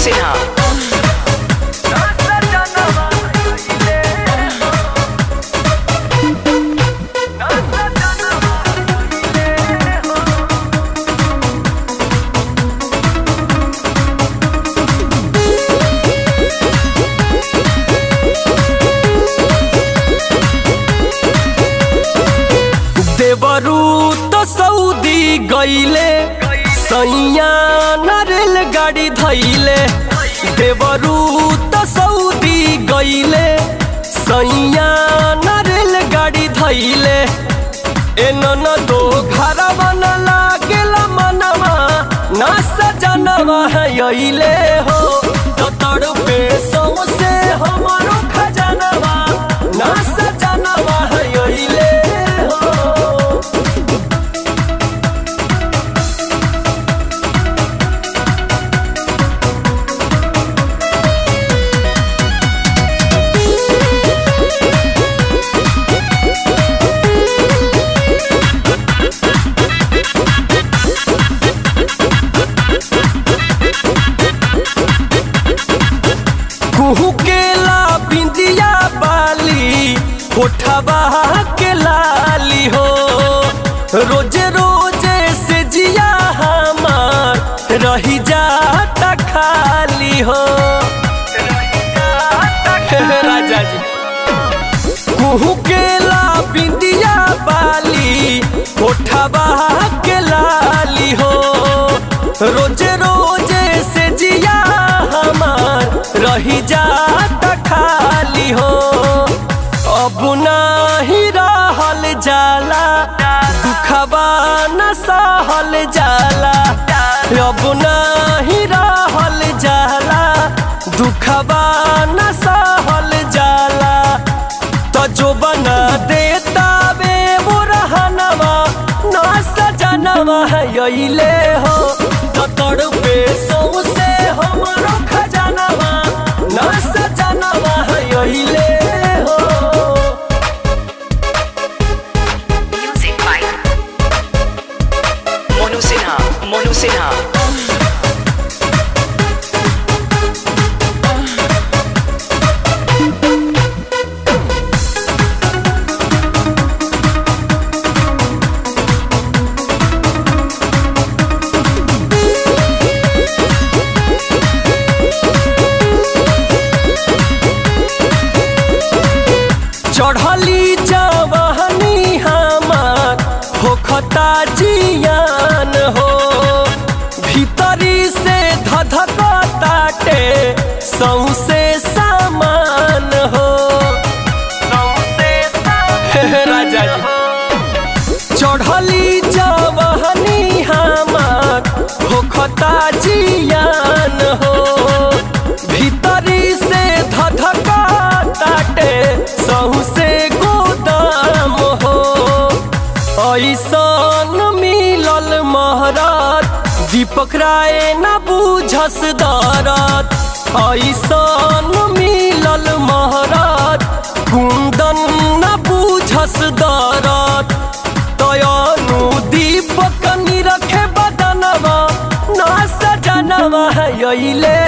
सिन्हा देवरू तो सऊदी गईले सैया रेल गाड़ी धैले देवरू तो सऊदी गईले सैया रेल गाड़ी धैले एनन दो घर बन लागेला मनवा ना सजनवा है अइले हो तो तड़पे सौसे हमारो खजनवा ना सजनवा है अइले हो कुहू केला बिंदिया बाली होठबा के लाली हो रोजे रोजे से जिया हमार रही जाता खाली हो राजा जी कुहू केला बिंदिया बाली होठबा के लाली हो रोजे रोजे से जिया हमार रही जाता खाली हो अब नाही रहल जाला दुखबा न सहल जाला अब नाही रहल जाला दुखबा न सहल जाला तो जो बना देता बे वो रहनवा ना सजनवा है अइले हो तो तड़पे सौसे हमारो खजनवा ना सजनवा है अइले हो म्यूजिक बाय मोनू सिन्हा मोनू सिन्हा चढ़ली जवानी हमार होखता जियान हो भीतरी से धधकताटे सौसे सामान हो हे राजा जी चढ़ली जवानी हमार होखता जियान हो भीतरी से धधकताटे सौसे गोदाम हो ऐसन मिलल महरात दीपक राय न बुझस दरद ऐसन मिलल महरात कुंदन न बुझस दरद तयनु दीपक निरखे बदनवा ना सजनवा है अइले